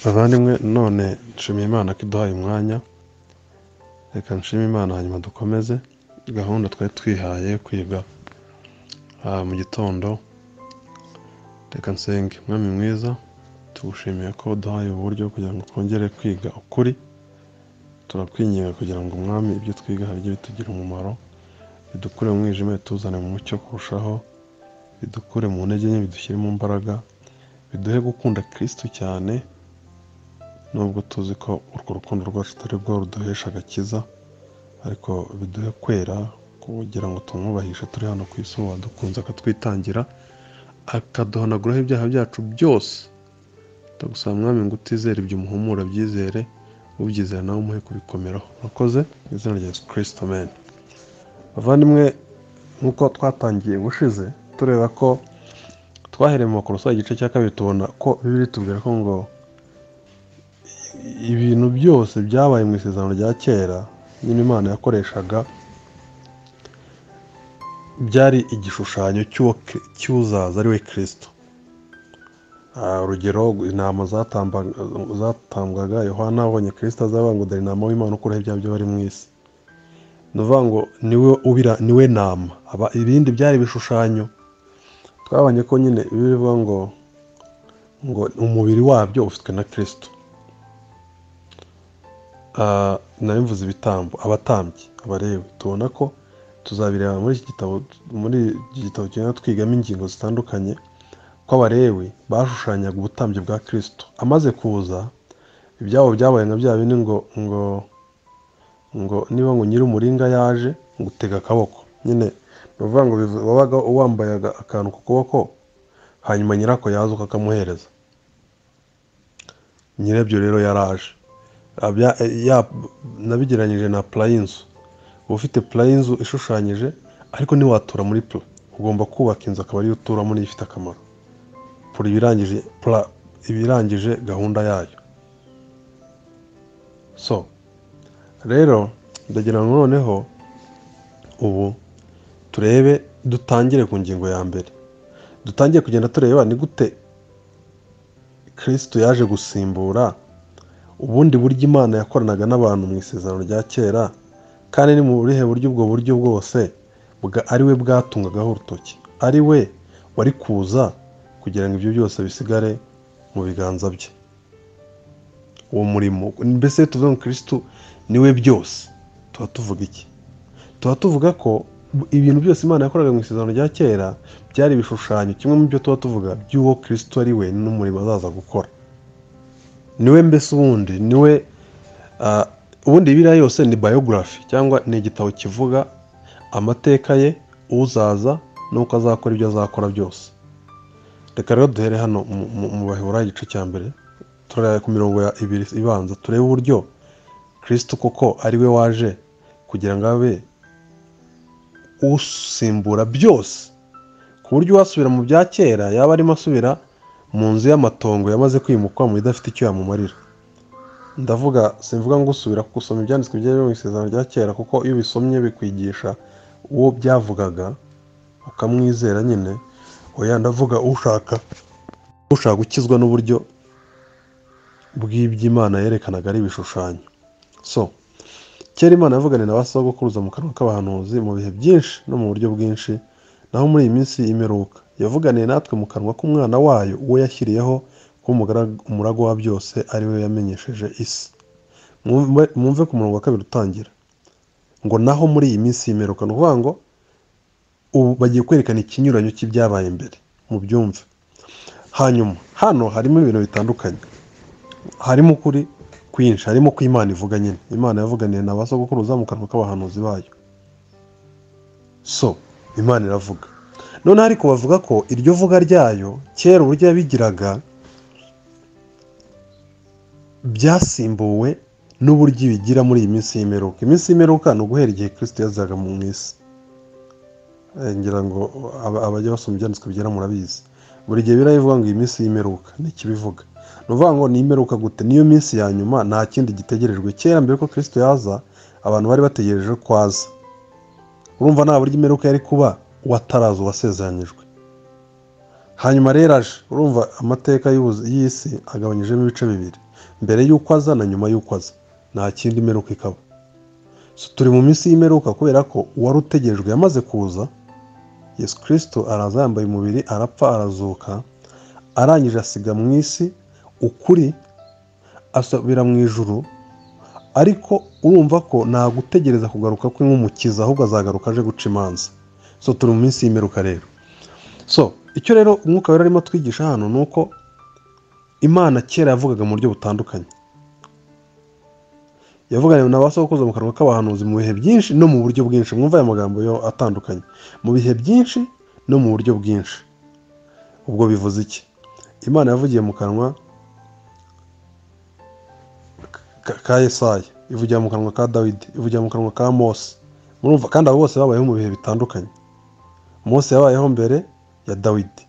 Bavandimwe none nshimiye Imana ko iduhaye umwanya reka nshime Imana hanyuma dukomeze gahunda twari twihaye yo kwiga ah, mu gitondo reka nsenge mwami mwiza tugushimiye ko uduhaye ubu buryo kugira ngo twongere kwiga ukuri turakwinginga kugira ngo umwami ibyo twiga bijye bitugirira umumaro bidukure mu mwijima bituzane mu mucyo kurushaho bidukure mu ntege nke bidushyire mu mbaraga biduhe gukunda kirisitu cyane nubwo tuzi ko urwo rukundo rwacu atari rwo ruduhesha agakiza ariko biduhe kwera kugira ngo tumwubahishe turi hano ku isi ubu wadukunze akatwitangira akaduhanaguraho ibyaha byacu byose ndagusaba mwami ngo utizere ibyo umuhumura byizere ubyizera nawe umuhe kubikomeraho urakoze mu izina rya yesu kirisito meni bavandimwe nk'uko twatangiye gushize tureba ko twahereye mu makorosa igice cya kabiri tubona ko bibiri tubwira ko ngo ibintu byose byabaye mu isezerano rya kera nyine imana yakoreshaga byari igishushanyo cy'uwo Kri- cy'uzaza ari we kirisito Ah, urugero intama zatamba- zatambwaga yohana abonye kirisito azaba ngo dore intama w'imana ukuraho ibyaha by'abari mu isi ni ukuvuga ngo niwe ubira niwe nama Aba- ibindi byari ibishushanyo twabonye ko nyine bivuga ngo ngo umubiri wabyo ufitwe na kirisito Ah, nabivuze ibitambo abatambyi abarewe tubona ko tuzabireba muri iki gitabo muri iki gitabo tugenda twigamo ingingo zitandukanye ko abarewe bashushanyaga ubutambyi bwa kirisito amaze kuza ibyabo byabaye nka bya bindi ngo ngo ngo niba ngo nyir'umuringa yaje gutega akaboko nyine ni ukuvuga ngo bivu- wabaga wambaye aga- akantu ku kuboko hanyuma nyirako yaza ukakamuhereza nyirabyo rero yaraje Abya- ya- nabigereranyije na purayinzu uba ufite purayinzu ishushanyije ariko ntiwatura muri pura ugomba kubaka inzu akaba ariyo uturamo niyo ifite akamaro pura ibirangije pura ibirangije gahunda yayo so rero ndagira ngo noneho ubu turebe dutangire ku ngingo ya mbere dutangire kugenda tureba ni gute kirisito yaje gusimbura ubundi buryo imana yakoranaga n'abantu mu isezerano rya kera kandi ni mu burihe buryo ubwo buryo bwose bwa ari we bwatungagaho urutoki ari we wari kuza kugira ngo ibyo byose bisigare mu biganza bye uwo murimo mbese iyo tuvuga ngo kirisitu ni we byose tuba tuvuga iki tuba tuvuga ko ibintu byose imana yakoraga mu isezerano rya kera byari ibishushanyo kimwe mu byo tuba tuvuga by'uwo kirisitu ari we n'umurimo azaza gukora niwe mbese ubundi niwe ah, ubundi biriya yose ni biography cyangwa ni igitabo kivuga amateka ye uzaza n'uko azakora ibyo azakora byose reka rero duhere hano mu- mu- mu baheburayo igice cya mbere turareba ku mirongo ya ibiri ibanza turebe uburyo kirisito koko ari we waje kugira ngo abe usimbura byose ku buryo uwasubira mu bya kera yaba arimo asubira mu nzu y'amatongo yamaze kwimukwa mu idafite icyo yamumarira ndavuga simvuga ngo usubira gusoma ibyanditswe byari biri mu isezerano rya kera kuko iyo ubisomye bikwigisha uwo byavugaga ukamwizera nyine oya ndavuga ushaka ushaka gukizwa n'uburyo bw'iby'imana yerekanaga ari ibishushanyo so kera imana yavugana na ba sogokuruza mu kanwa k'abahanuzi mu bihe byinshi no mu buryo bwinshi naho muri iyi minsi y'imperuka yavuganiye natwe mu kanwa k'umwana wayo uwo yashyiriyeho kuba umugara- umuragwa wa byose ari we yamenyesheje isi Mwumve- mwumve ku murongo wa kabiri utangira ngo naho muri iyi minsi y'imperuka ni ukuvuga ngo ubu bagiye kwerekana ikinyuranyo cy'ibyabaye mbere mubyumve hanyuma hano harimo ibintu bitandukanye harimo ukuri kwinshi harimo ko imana ivuga nyine imana yavuganiye na ba sogokuruza mu kanwa k'abahanuzi bayo so imana iravuga noneho ariko bavuga ko iryo vuga ryayo kera uburyo yabigiraga byasimbuwe n'uburyo ibigira muri iyi minsi y'imperuka iminsi y'imperuka ni uguhera igihe kirisito yazaga mu isi Eh, ngira ngo aba- abajya basoma ibyanditswe byera murabizi buri gihe birabivuga ngo iyi minsi y'imperuka ni ikibivuga ni ukuvuga ngo ni imperuka gute niyo minsi ya nyuma nta kindi gitegerejwe kera mbere ko kirisito yaza abantu bari bategereje ko aza urumva nta buryo imperuka yari kuba uwataraza uwasezeranyijwe hanyuma rero aje urumva amateka y'ubuzi- y'isi agabanyijemo ibice bibiri mbere y'uko aza na nyuma y'uko aza nta kindi imperuka ikaba So, turi mu minsi y'imperuka kubera ko uwari utegerejwe yamaze kuza yesu kirisito araza yambaye umubiri arapfa arazuka arangije asiga mu isi ukuri asubira mu ijuru ariko urumva ko nta gutegereza kugaruka kwe nk'umukiza ahubwo azagaruka aje guca imanza so turi mu minsi y'imperuka rero so icyo rero umwuka wera arimo atwigisha hano ni uko imana kera yavugaga mu buryo butandukanye yavuganye na ba sokuruza mu kanwa k'abahanuzi mu bihe byinshi no mu buryo bwinshi mwumva aya magambo yo atandukanye mu bihe byinshi no mu buryo bwinshi ubwo bivuze iki imana yavugiye mu kanwa ka- ka Yesaya ivugira mu kanwa ka dawidi ivugira mu kanwa ka mose murumva kandi abo bose babayeho mu bihe bitandukanye mose yabayeho mbere ya dawidi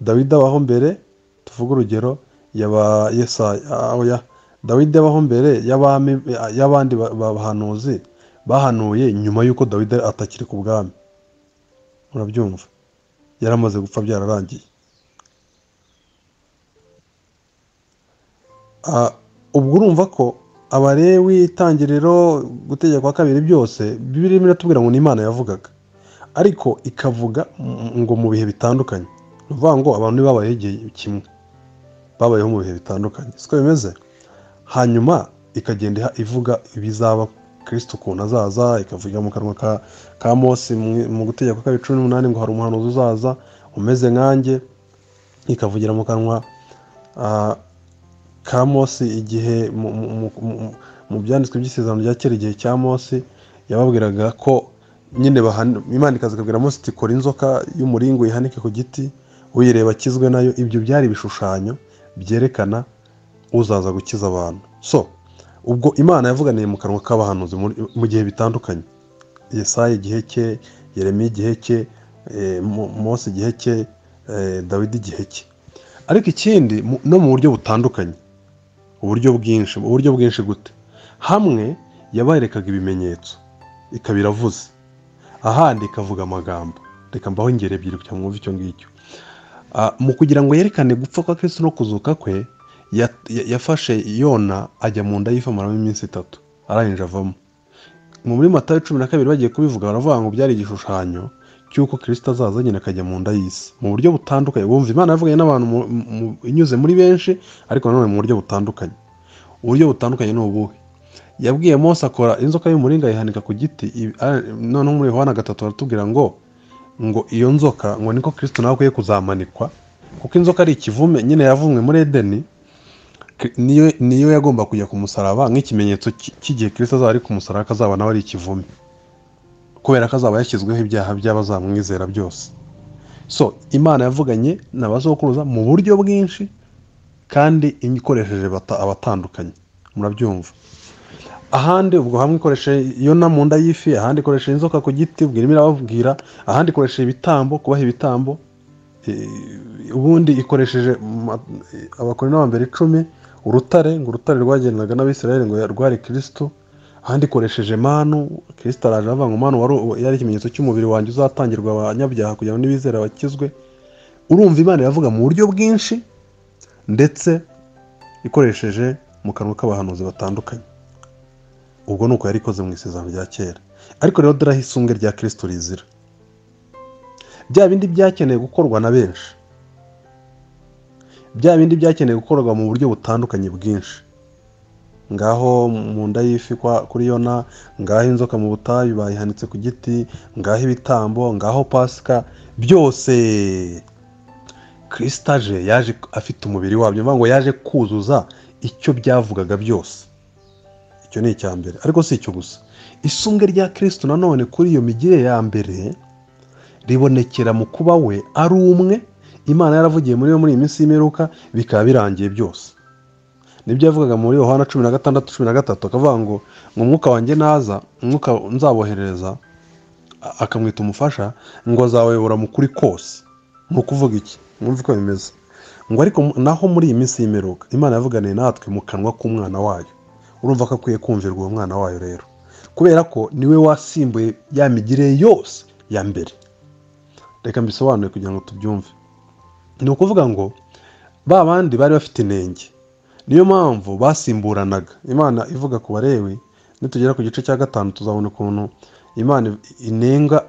dawidi abaho mbere tuvuge urugero yaba yesaya ah, oya dawidi abaho mbere y'abami y'abandi ba- bahanuzi bahanuye nyuma y'uko dawidi atakiri ku bwami urabyumva yaramaze gupfa byararangiye Ah, ubwo urumva ko abalewi itangiriro gutegeka kwa kabiri byose birimo iratubwira ngo ni imana yavugaga ariko ikavuga m- ngo mu bihe bitandukanye ni ukuvuga ngo abantu ntibabayeho igihe kimwe babayeho mu bihe bitandukanye siko bimeze hanyuma ikagenda iha- ivuga ibizaba kirisito ukuntu azaza ikavugira mu kanwa ka, ka mose mu, mu gutegeka kwa kabiri cumi n'umunani ngo hari umuhanuzi uzaza umeze nkanjye ikavugira mu kanwa ah, ka Mose igihe mu- mu- mu- mu- mu byanditswe by'isezerano rya kera igihe cya Mose yababwiraga ko nyine bahana- Imana ikaza ikabwira Mose iti kora inzoka y'umuringo uyihanike ku giti uyireba akizwe nayo ibyo byari ibishushanyo byerekana uzaza gukiza abantu so ubwo Imana yavuganiye mu kanwa k'abahanuzi muri- mu gihe bitandukanye Yesaya igihe cye Yeremiya igihe cye eh, Mo- Mose igihe cye eh, Dawidi igihe cye ariko ikindi mu- no mu buryo butandukanye uburyo bwinshi mu buryo bwinshi gute hamwe yaberekaga ibimenyetso ikaba iravuze ahandi ikavuga amagambo reka mbaho ingero ebyiri kugira ngo mwumve icyo ngicyo Ah, mu kugira ngo yerekane gupfa kwa kristo no kuzuka kwe ya- ya- yafashe yona ajya mu nda y'ifi amaramo iminsi itatu arangije avamo mu muri matayo cumi na kabiri bagiye kubivuga baravuga ngo byari igishushanyo cy'uko kirisito azaza nyine akajya mu nda y'isi mu buryo butandukanye bumva imana yavuganye n'abantu mu- mu- inyuze muri benshi ariko nanone mu buryo butandukanye uburyo butandukanye ni ubuhe yabwiye mose akora inzoka y'umuringa ayihanika ku giti i- a- noneho muri yohana gatatu baratubwira ngo ngo iyo nzoka ngo niko kirisito nawe akwiye kuzamanikwa kuko inzoka ari ikivume nyine yavumwe muri edeni Ki- niyo niyo yagomba kujya ku musaraba nk'ikimenyetso cy- cy'igihe kirisito azaba ari ku musaraba akazaba nawe ari ikivume kubera ko azaba yashyizweho ibyaha by'abazamwizera byose so imana yavuganye n'abasokuruza mu buryo bwinshi kandi ikoresheje bata- abatandukanye murabyumva ahandi ubwo hamwe ikoresheje iyo na mu nda y'ifi ahandi ikoresheje inzoka ku giti ubwo irimo irababwira ahandi ikoresheje ibitambo kubaha ibitambo Eh, ubundi ikoresheje ma- eh, abakorino ba mbere icumi urutare ngo urutare rwagendaga n'abisirayeli ngo rwari kirisito ahandi ikoresheje manu kirisito araje aravuga ngo manu wari yari ikimenyetso cy'umubiri wanjye uzatangirwa abanyabyaha kugira ngo n'ibizera bakizwe urumva imana iravuga mu buryo bwinshi ndetse ikoresheje mu kanwa k'abahanuzi batandukanye ubwo ni uko yari ikoze mu isezerano rya kera ariko rero dore aho isumbwe rya kirisito rizira bya bindi byakeneye gukorwa na benshi bya bindi byakeneye gukorwa mu buryo butandukanye bwinshi ngaho mu nda y'ifi kwa- kuri yona ngaho inzoka mu butayu bayihanitse ku giti ngaho ibitambo ngaho pasika byose kirisitaje yaje afite umubiri wabyo ni ukuvuga ngo yaje kuzuza icyo byavugaga byose icyo ni icya mbere ariko si icyo gusa isumbwe rya kirisito nanone kuri iyo migire ya mbere ribonekera mu kuba we ari umwe imana yaravugiye muri we muri iyi minsi y'imperuka bikaba birangiye byose nibyo yavugaga muri yohana cumi na gatandatu cumi na gatatu akavuga ngo ngo umwuka wanjye naza umwuka nzaboherereza a- akamwita umufasha ngo azawuyobora mu kuri kose ni ukuvuga iki mwumve uko bimeze ngo ariko mu- naho muri iyi minsi y'imperuka imana yavuganiye natwe mu kanwa k'umwana wayo urumva ko akwiye kumvirwa uwo mwana wayo rero kubera ko niwe wasimbuye ya migire yose ya mbere reka mbisobanure kugira ngo tubyumve ni ukuvuga ngo ba bandi bari bafite inenge niyo mpamvu basimburanaga imana ivuga ku barewi nitugera ku gice cya gatanu tuzabona ukuntu imana inenga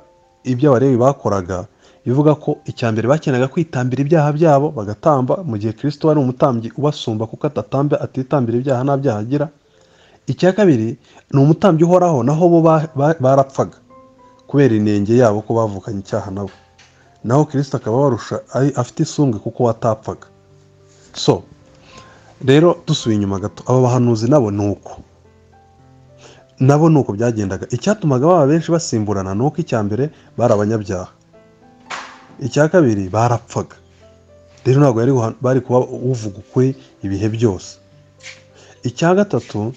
ibyo abarewi bakoraga bivuga ko icya mbere bakenaga kwitambira ibyaha byabo bagatamba mu gihe kirisito wari umutambyi ubasumba kuko atatamba atitambira ibyaha nta byaha agira icya kabiri ni umutambyi uhoraho naho bo ba- ba- barapfaga kubera inenge yabo ko bavukanye icyaha nabo naho kirisito akaba warusha ari- afite isumbwe kuko watapfaga so rero dusubiye inyuma gato aba bahanuzi nabo ni uko nabo ni uko byagendaga icyatumaga baba benshi basimburana ni uko icya mbere bari abanyabyaha icya kabiri barapfaga rero ntabwo yari guha- bari kuba uvuga ukuri ibihe byose icya gatatu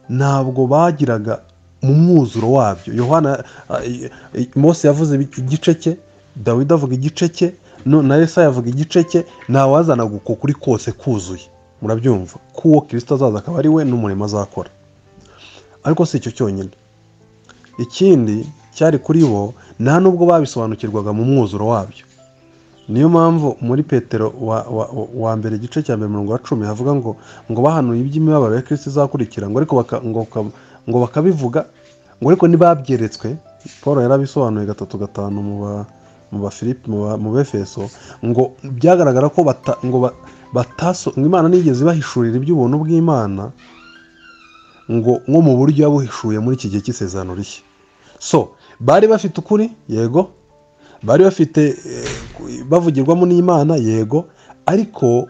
ntabwo bagiraga mu mwuzuro wabyo yohana a- i- i- mose yavuze ibi- igice cye dawidi avuga igice cye no- na yesaya avuga igice cye ntawazanaga uko kuri kose kuzuye murabyumva k'uwo kirisito azaza akaba ari we n'umurimo azakora ariko si icyo cyonyine ikindi cyari kuri bo nta nubwo babisobanukirwaga mu mwuzuro wabyo niyo mpamvu muri petero wa, wa, wa- wa mbere igice cya mbere umurongo wa cumi havuga ngo ngo bahanuye iby'imibabaro ya kirisito izakurikira ngo ariko baka, ngo, baka- ngo bakabivuga ngo ariko ntibabyeretswe paul yarabisobanuye gatatu gatanu mu ba mu ba Filipi- mu ba- mu befeso ngo byagaragara ko bata, ngo ba- bataso ngo imana nigeze ibahishurira iby'ubuntu bw'imana ngo nko mu buryo yabuhishuye muri iki gihe cy'isezerano rishya so bari bafite ukuri yego bari bafite eh, bavugirwamo n'imana yego ariko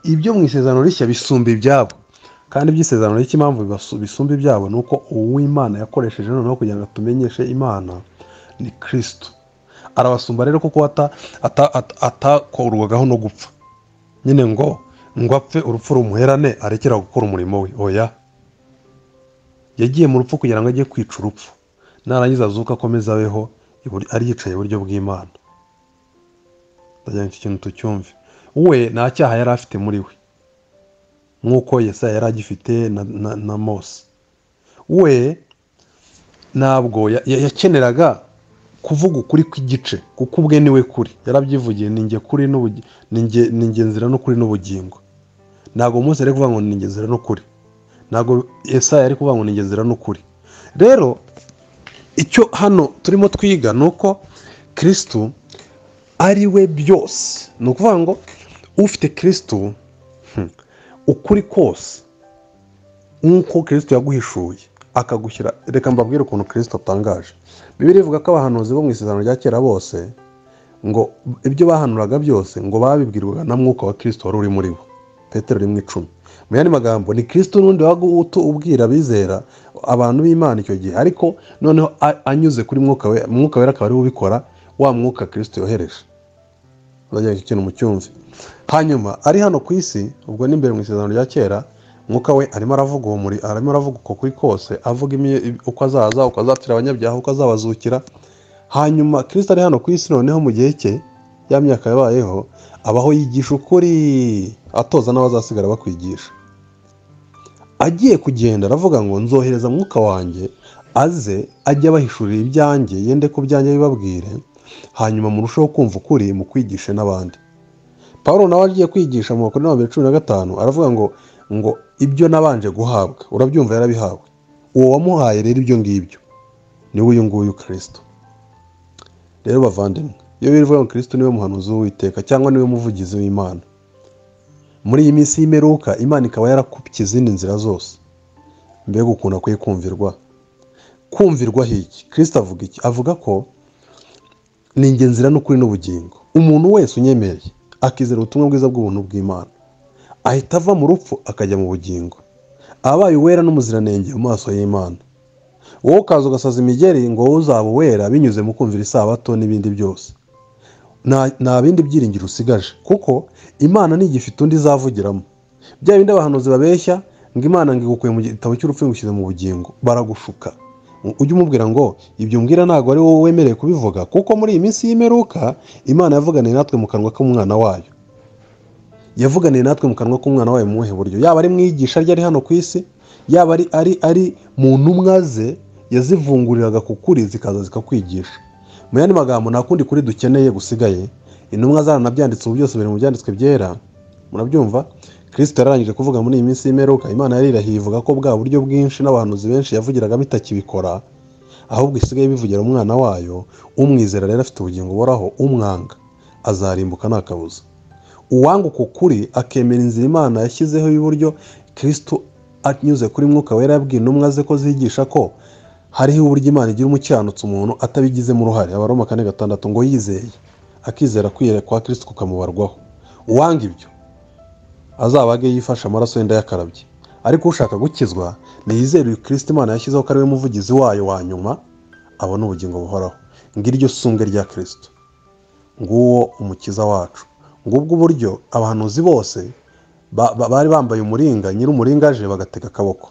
ibyo mu isezerano rishya bisumba ibyabo kandi iby'isezerano rishya impamvu bibasu- bisumba ibyabo ni uko uw'imana yakoresheje noneho kugira ngo atumenyeshe imana ni kirisito arabasumba rero kuko ata- ata- ata- atakurwagaho no gupfa nyine ngo ngo apfe urupfu rumuherane arekera gukora umurimo we oya yagiye mu rupfu kugira ngo ajye kwica urupfu narangiza azuka akomeze abeho ibur- ari yicaye iburyo bw'imana ndagira ngo iki kintu tucyumve we nta cyaha yari afite muri we nk'uko yesaya yari agifite na, na, na mose we ntabwo ya- ya- yakeneraga kuvuga ukuri kw'igice kuko ubwe niwe kuri yarabyivugiye ni njye kuri n'ubugi- ni njye- ni njye nzira n'ukuri n'ubugingo ntabwo mose ari kuvuga ngo ni njye nzira n'ukuri ntabwo esaya ari kuvuga ngo ni njye nzira n'ukuri rero icyo hano turimo twiga ni uko kirisitu ari we byose ni ukuvuga ngo ufite kirisitu hmm, ukuri kose nk'uko kirisitu yaguhishuye akagushyira reka mbabwire ukuntu kirisitu atangaje bibiri ivuga ko abahanuzi bo mu isezerano rya kera bose ngo ibyo bahanuraga byose ngo babibwirwaga na mwuka wa kirisitu wari uri muri bo petero rimwe icumi mu yandi magambo ni kirisitu n'undi waga utu- ubwira abizera abantu b'imana icyo gihe ariko noneho a- anyuze kuri mwuka we mwuka wera akaba ari we ubikora wa mwuka kirisitu yohereje urajya iki kintu mucyumve hanyuma ari hano ku isi ubwo ni imbere mu isezerano rya kera mwuka we arimo aravuga uwo muri arimo aravuga uko kuri kose avuga imi- uko azaza uko azapfira abanyabyaha uko azabazukira hanyuma kirisito ari hano ku isi noneho mu gihe cye ya myaka yabayeho abaho yigisha ukuri atoza n'abazasigara bakwigisha agiye kugenda aravuga ngo nzohereza mwuka wanjye aze ajye abahishurira ibyanjye yende ku byanjye bibabwire hanyuma murusheho kumva ukuri mu kwigishe n'abandi paul nawe agiye kwigisha mu bakuru n'abambere cumi na gatanu aravuga ngo ngo ibyo nabanje guhabwa urabyumva yarabihawe uwo wamuhaye rero ibyo ngibyo niwe uyu nguyu kirisito rero bavandimwe iyo bivuga ngo kirisito niwe muhanuzi w'uwiteka cyangwa niwe muvugizi w'imana muri iyi minsi y'imperuka imana ikaba yarakupiye izindi nzira zose mbega ukuntu akwiye kumvirwa kumvirwa hiki kirisito avuga iki avuga ko ni ingenzi nzira n'ukuri n'ubugingo umuntu wese unyemereye akizera ubutumwa bwiza bw'ubuntu bw'imana ahita ava mu rupfu akajya mu bugingo abaye uwera n'umuziranenge mu maso y'imana wowe ukaza ugasaza imigeri ngo wowe uzaba uwera binyuze mu kumvira isabato n'ibindi byose nta nta bindi byiringiro usigaje kuko imana ntigifite undi izavugiramo bya bindi abahanuzi babeshya ngo imana ngo igukuye mu gitabo cy'urupfu ngushyize mu bugingo baragushuka ujye umubwira ngo ibyo mbwira ntabwo ari wowe wemerewe kubivuga kuko muri iyi minsi y'imperuka imana yavuganiye natwe mu kanwa k'umwana wayo yavuganiye natwe mu kanwa k'umwana wayo mu buhe buryo yaba ari mu iyigisha rye ari hano ku isi yaba ari ari ari mu ntumwa ze yazivunguriraga ku kuri zikaza zikakwigisha mu yandi magambo nta kundi kuri dukeneye gusigaye intumwa zaranabyanditse ubu byose biri mu byanditswe byera murabyumva kirisito yararangije kuvuga muri iyi minsi y'imperuka imana yarirahiye ivuga ko bwa buryo bwinshi n'abahanuzi benshi yavugiraga bitakibikora ahubwo isigaye bivugira umwana wayo umwizera rero afite ubugingo buhoraho umwanga azarimbuka nta kabuza uwanga uko kuri akemera inzira imana yashyizeho y'uburyo kirisito anyuze kuri mwuka wera yabwiye intumwa ze ko zigisha ko hariho uburyo imana igira umukiranutsi umuntu atabigizemo uruhare abaroma kane gatandatu ngo yizeye akizera kwiyera kwa kirisito kukamubarwaho uwanga ibyo azabage yifashe amaraso yenda yakarabye ariko ushaka gukizwa niyizere uyu kirisito imana yashyizeho ko ari we muvugizi wayo wa nyuma abona ubugingo buhoraho ngiryo sunge rya kirisito nguwo umukiza wacu ngubwo uburyo abahanuzi bose ba- ba- bari bambaye umuringa nyir'umuringa aje bagatega akaboko